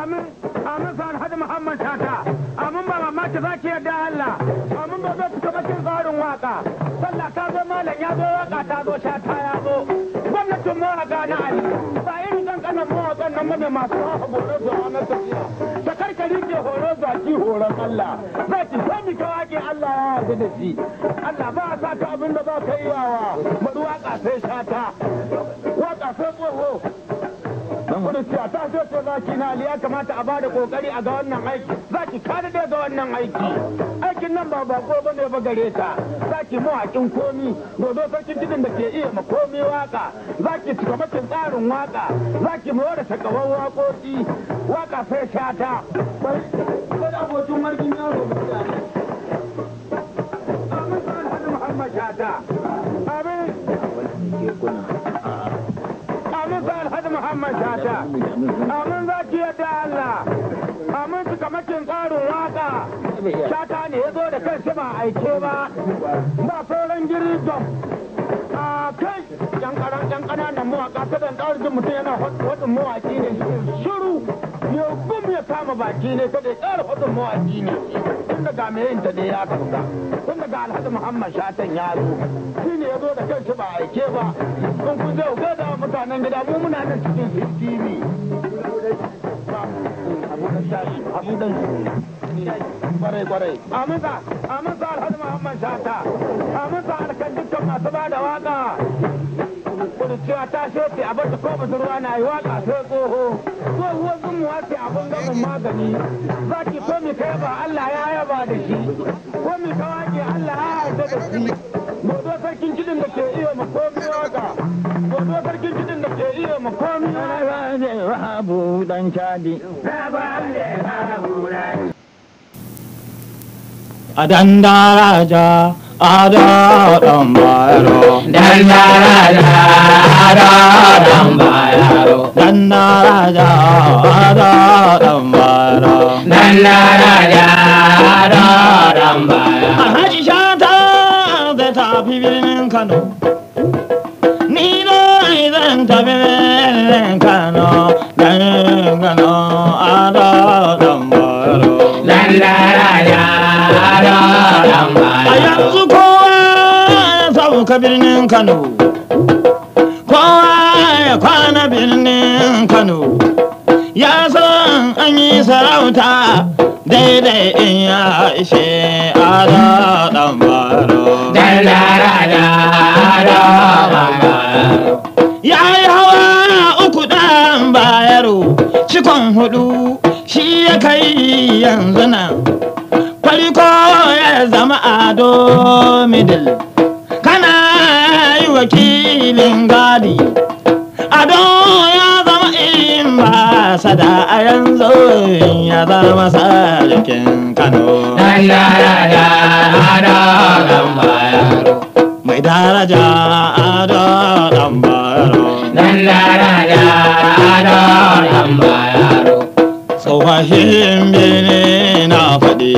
amin amin sa alhaji muhammad tata amin ba mamaki za ki yarda allah amin ba zai fita bakin tsarin waka sallah ta zo malam ya zo waka ta zo shata ya zo gwamnatin mawaka na ali ba irin kankanin mawakan nan bane masu hawa horo zuwa na tafiya ta karkari ke horo zaki horon allah za ki sami ka wake allah ya yarda da shi allah ba a sa ka abin da za ka yi yawa bari waka sai shata waka sai tsoho wani cewa ta so ce zaki na ali ya kamata a bada kokari a ga wannan aiki zaki kada da ga wannan aiki aikin nan ba bako bane ba gare ta zaki mawakin komi dodo sarkin tudun da ke iya ma komi waka zaki cikamakin tsarin waka zaki mawa da takawan wakoki waka sai shata sai da abokin margin yaro mutane amin sa alhaji muhammad shata amin amin sa alhaji muhammad shata amin za ki yadda allah amin su kamakin tsarin waka shata ne ya zo da kansa ba aike ba ba sauran girizon a kai yan karan yan kananan mawaka ta dan tsarin mutum yana wadin mawaki ne shiru ya gum ya kama baki ne ta da tsara wadin mawaki ne tun daga mai yin ta da ya karga tun daga alhaji muhammad shatan ya zo shi ne ya zo da kansa ba aike ba kun ku zai ga da mutanen gida mu muna nan cikin tv abu da shashi abu da kwarai kwarai aminsa aminsa alhaji muhammad shata aminsa alkan dukkan masu ba da waka kudu cewa ta shofe a bar ta ko ruwa na yi waka sai tsoho tsohuwar zumuwa ce abin gamin magani za ki ko mi kai ba allah ya yaba da shi ko mi kawaki allah ya yarda da shi dodo sarkin kidin da ke iya makomi waka dodo sarkin kidin da ke iya makomi Wahabu dan cadi. A dandaraja a da ɗan bayaro. Dandaraja ado dan bayaro. Dandaraja a da ɗan bayaro. Dandaraja ado dan bayaro. Alhaji shata zai tafi birnin Kano. Ni na zan tafi birnin Kano. Birnin Kano a da ɗan bayaro. Dandaraja ado dan A bayaro. yanzu kowa ya sauka birnin Kano. Kowa ya kwana birnin Kano. Ya san an yi sarauta daidai in ya ishe ada ɗan baro. Dandaraja ado dan bayaro. Ya yi hawa uku ɗan bayaro, cikon hudu shi ya kai yanzu nan. Farko ya zama ado middle, kana yi wakilin gadi. Ado ya zama in ba sada a yanzu ya zama sarkin Kano. Dandaraja ado dan bayaro. Mai daraja ado ɗan bayaro. Dandaraja ado dan bayaro. tsofaffin bene na faɗi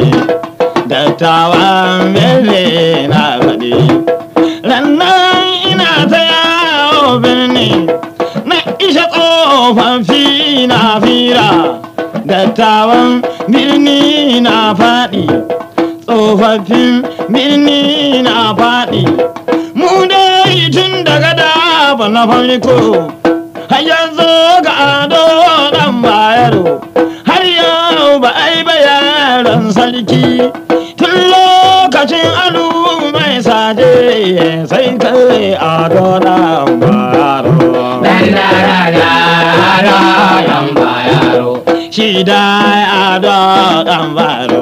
dattawan bene na faɗi rannan ina ta yawo birni na isha tsofaffi na fira dattawan birni na faɗi tsofaffin birni na faɗi mu dai tun daga daba na farko har yanzu ga ado ɗan bayaro har yau ba ai ba yaron sarki tun lokacin alu mai saje sai kai ado ɗan bayaro Dandaraja ado dan bayaro. shi da ado ɗan bayaro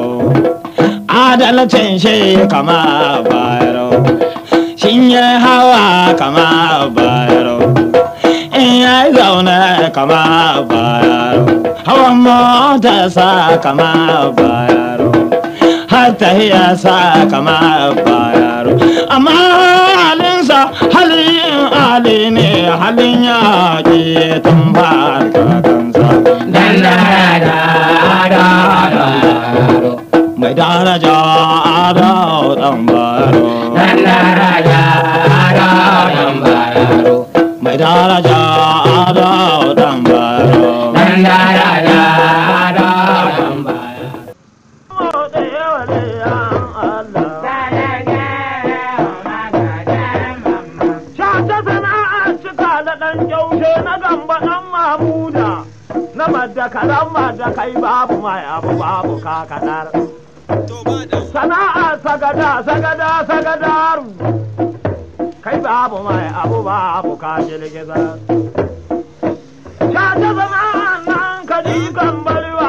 adalcin shi kama bayaro shin ya hawa kama bayaro in ya zaune kama bayaro hawan mota sa kama bayaro har tahiya sa kama bayaro amma halinsa halin ali ne halin yaƙi tun farka kansa Dandaraja ado dan bayaro. mai daraja ado dan bayaro Dandaraja ado dan bayaro. mai daraja ado dan bayaro Dandaraja yaushe na gamba ɗan mamuda na madda karan madda kai babu mai abu babu kakadar sana'a sagada sagada sagadaru kai babu mai abu babu ka girgiza ta ta zama nan ka ji kan bariwa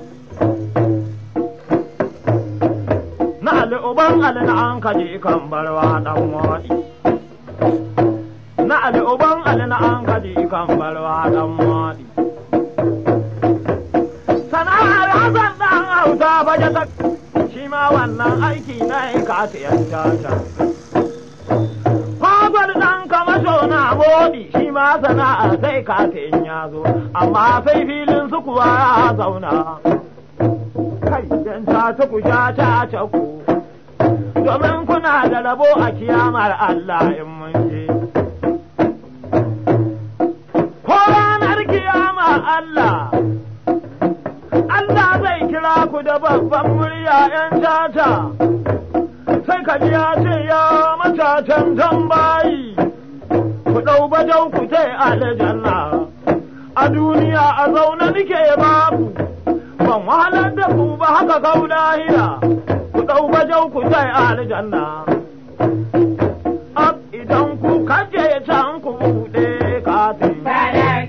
na ali uban ali na an ka ji kan bariwa dan wadi na ali uban ali na an ka ji kan bariwa dan wadi sana'ar hasan dan hausa baje ta shi ma wannan aiki na ka ta yanta ta Fagwal ɗan kamasho na modi shi ma sana'a sai ka in ya zo, amma sai filin su kuwa ya zauna. Kai, dan ta ci ku sha ta ta ku, domin kuna da rabo a kiyamar Allah in mun je. Ko ranar kiyama Allah, Allah zai kira ku da babban murya ‘yan tata. sai ka ji ya ce ya matatan tambayi ku ɗau bajau ku ce aljanna a duniya a zaune nike babu ban wahalar da ku ba haka kau lahira ku ɗau bajau ku ce aljanna ab idan ku kaje can ku buɗe katin